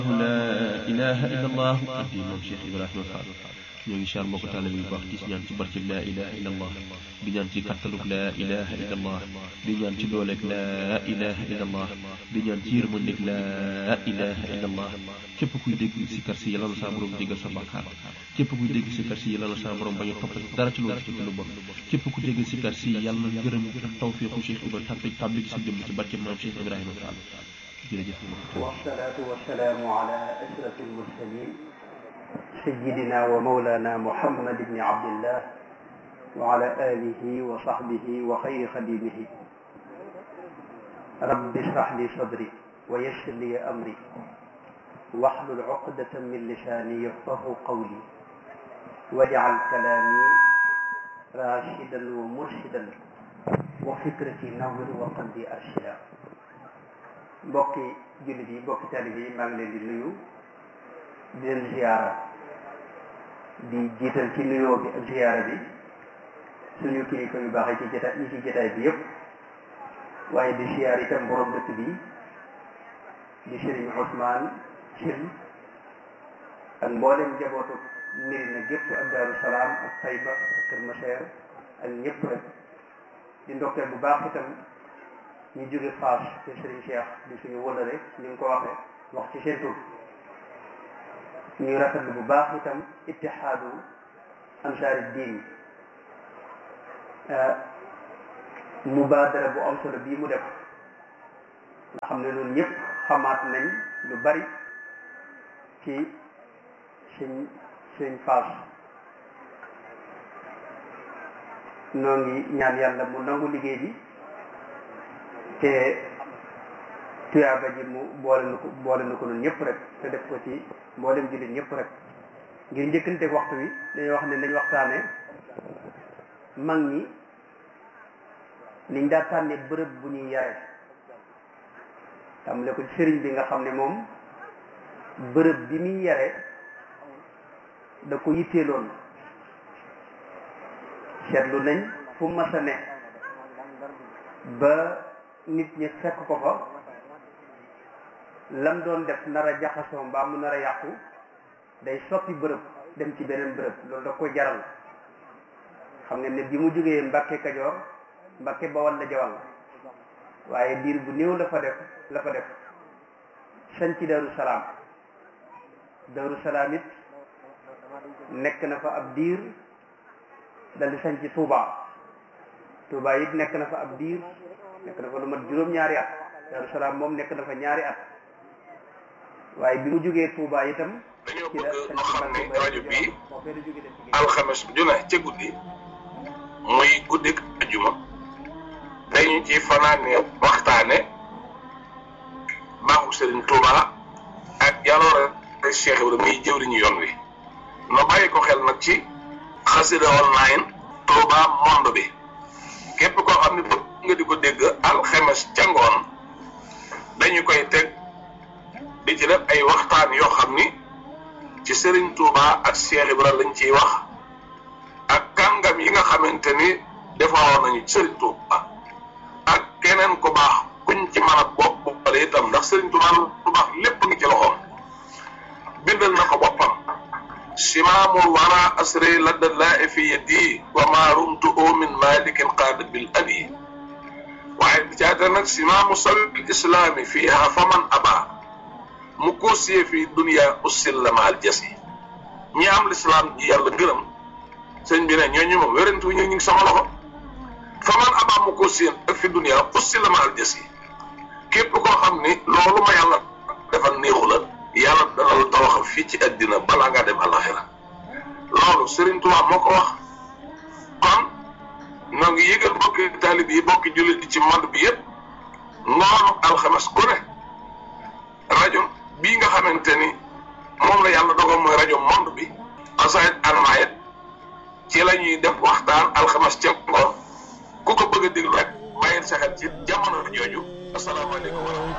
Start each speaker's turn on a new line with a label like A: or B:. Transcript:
A: la ilaha illa allah di moom Cheikh Ibrahima Fall ñoo ngi siyaar mbokk taalibe yu baax di ñaan ci barkeb la ilaha illa allah di ñaan ci kattanug la ilaha illa allah di ñaan ci dooleeg la ilaha illa allah di ñaan ci yërmandeeg la ilaha illa allah képp kuy dégg sikar si yàlla na saa borom jégal sa bàkkaar képp kuy dégg sikar si yàlla na saa borom bañ a toppal dara ci loolu ci lu bon képp ku dégg sikar si yàlla na gërëm ak tawfiixu Cheikh Ibrahima tàbbi tàbbi ci sa jëmm ci barkeb maam Cheikh Ibrahima Fall jërëjëf
B: والصلاة والسلام على أشرف المرسلين سيدنا ومولانا محمد بن عبد الله وعلى آله وصحبه وخير خديمه رب اشرح لي صدري ويسر لي أمري واحلل عقدة من لساني يفقه قولي واجعل كلامي راشدا ومرشدا وفكرتي نور وقلبي أرشدا mbokki jullit yi mbokki talib yi maa ngi leen di nuyu di leen ziyaara di jiital ci nuyoo bi ak ziyaara bi suñu kilifa yu baax yi ci jotaay yi ci jotaay bi yëpp waaye di ziyaar itam borom dëkk bi di Sëriñ Ousmane Thil ak mboolem njabootu Medina gépp ak Daaru Salaam ak Tayba ak Kër Maseer ak ñëpp rek di ndokkeel bu baax itam ñu jóge Faas te Serigne Cheikh di suñu wëlale ni nga ko waxee wax ci seen tur ñuy rafetlu bu baax itam ittihaadu ansaari diin mubaadara bu am solo bii mu def nga xam ne loolu ñëpp xamaat nañ lu bari ci suñ suñ Faas noo ngi ñaan yàlla mu nangu liggéey bi te tuyaaba ji mu boole na ko boole na ko noonu ñëpp rek te def ko ci mboolem jullit ñëpp rek ngir njëkkante waxtu wi dañuy wax ne nañ waxtaane mag ñi niñ daa tànne bërëb bu ñuy yare tàmbale ko sëriñ bi nga xam ne moom bërëb bi muy yare da ko yitteeloon seetlu nañ fu mas a ne ba nit ñi fekk ko fa lam doon def nar a jaxasoo mbaa mu nar a yàqu day soppi bërëb dem ci beneen bërëb loolu da ko jaral xam nga ne bi mu jógee Mbàkke Kajoor Mbàkke Bawal la jawal waaye diir bu néew la fa def la fa def sañ ci Daaru Salaam Daaru Salaam it nekk na fa ab diir dal di sañ ci Tuubaa Tuubaa it nekk na fa ab diir nekk na fa lu mat juróom-ñaari at Daaru Salaam moom nekk na fa ñaari at waaye bi mu jógee Touba itam.
C: dañoo bëgg ñu xam ne rajo bii alxames ju ne ca guddi muy guddik ajuma dañu ci fanaane waxtaane baaxu Serigne Touba ak jaloore Cheikh Ibrahima muy jëwriñu yoon wi no bàyyi ko xel nag ci xasida online Touba monde bi képp koo xam ne bëgg nga di ko dégg alxames ca ngoon dañu koy teg di ci def ay waxtaan yoo xam ni ci Serigne Touba ak Cheikh Ibrahima lañ ciy wax ak kàngam yi nga xamante ni defaroon nañu Serigne Touba ak keneen ku baax kuñ ci mën a bopp boppale itam ndax Serigne Touba lu baax lépp ngi ci loxoom bindal na ko boppam simaamul wara asri ladda laa fi yadi wa ma rumtu min malikin qaada bil abi waaye bi caata nag simaamu sabil islaami fiiha faman aba mu koosiyee fii dunia ussil la maal jas yi ñi am lislaam ji yàlla gërëm sëñ bi ne ñooñu moom wérantu ñu ngi sama loxo faman aba mu koosiyee ak fi dunia ussil la maal jas yi képp koo xam ni loolu ma yàlla defal néexu la yàlla dana la tawaxal fii ci àddina balaa ngaa dem àlaxira loolu Serigne Touba moo ko wax kon ñoo ngi yëgal bokki taalib yi bokki jullit yi ci monde bi yëpp ngoonu alxames ku ne rajo bii nga xamante ni moom la yàlla dogal mooy rajo monde bi xasaayit anamaayit ci la ñuy def waxtaan alxames ca ngoon ku ko bëgg a déglu rek bàyyil sa xel ci jamono jooju asalaamaaleykum wa rahmatulah